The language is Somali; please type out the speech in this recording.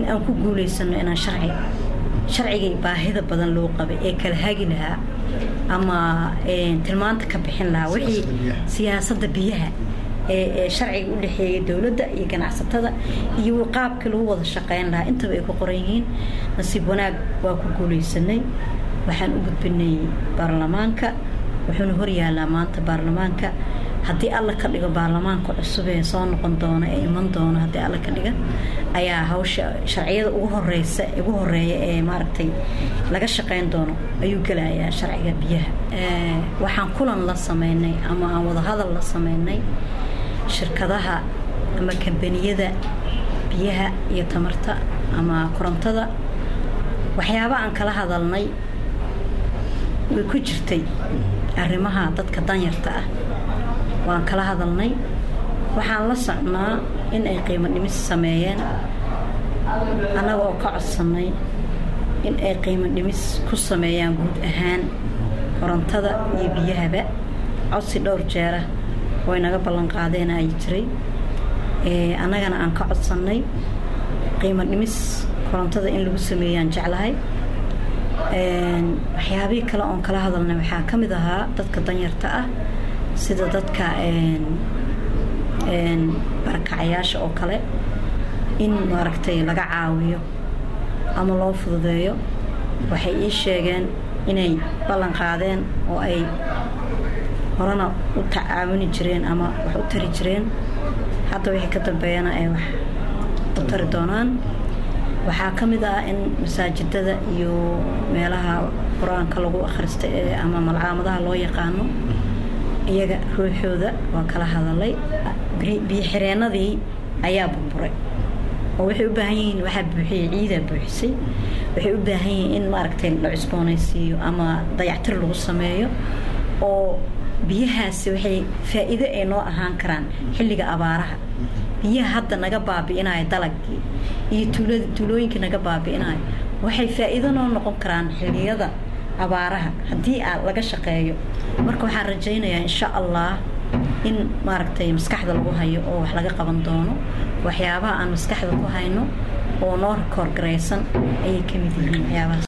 aan ku guulaysano inaan sharci sharcigii baahida badan loo qabay ee kala hagi lahaa ama tilmaanta ka bixin lahaa wixii siyaasadda biyaha ee sharciga u dhexeeyay dowladda iyo ganacsatada iyo qaabkii lagu wada shaqeyn lahaa intaba ay ku qoran yihiin nasiib wanaag waa ku guulaysanay waxaan u gudbinay baarlamaanka wuxuuna horyaalaa maanta baarlamaanka haddii alla ka dhigo baarlamaanka cusub ee soo noqon doona ee iman doona haddii alla ka dhiga ayaa hawsha sharciyada ugu horeysa ugu horeeya ee maaragtay laga shaqeyn doono ayuu gelayaa sharciga biyaha waxaan kulan la sameynay ama aan wadahadal la sameynay shirkadaha ama kambaniyada biyaha iyo tamarta ama korontada waxyaaba aan kala hadalnay way ku jirtay arrimaha dadka danyarta ah waan kala hadalnay waxaan la socnaa in ay qiimo dhimis sameeyeen annaga oo ka codsannay in ay qiimo dhimis ku sameeyaan guud ahaan korontada iyo biyahaba codsi dhowr jeera way naga ballan qaadeen ay jiray annagana aan ka codsannay qiimo dhimis korontada in lagu sameeyaan jeclahay waxyaabihii kale oon kala hadalnay waxaa ka mid ahaa dadka danyarta ah sida dadka barakacayaasha oo kale in maaragtay laga caawiyo ama loo fududeeyo waxay ii sheegeen inay ballan qaadeen oo ay horena u tacaawini jireen ama wax u tari jireen hadda wixii ka dambeeyana ay wax u tari doonaan waxaa ka mid ah in masaajidada iyo meelaha qur-aanka lagu akhrista ee ama malcaamadaha loo yaqaano iyaga ruuxooda waa kala hadalay biyoxireenadii ayaa burburay oo waxay u baahan yihiin waxaa buuxiyey ciidaa buuxisay waxay u baahan yihiin in maaragtay la cusboonaysiiyo ama dayactir lagu sameeyo oo biyahaasi waxay faa'iido ay noo ahaan karaan xilliga abaaraha biyaha hadda naga baabi'inayo dalagii iyo tuulooyinkii naga baabi'inayo waxay faa'iido noo noqon karaan xilliyada abaaraha haddii aa laga shaqeeyo marka waxaan rajaynayaa insha allah in maaragtay maskaxda lagu hayo oo wax laga qaban doono waxyaabaha aan maskaxda ku hayno oo noo rikoor garaysan ayay ka mid yihiin waxyaabahaas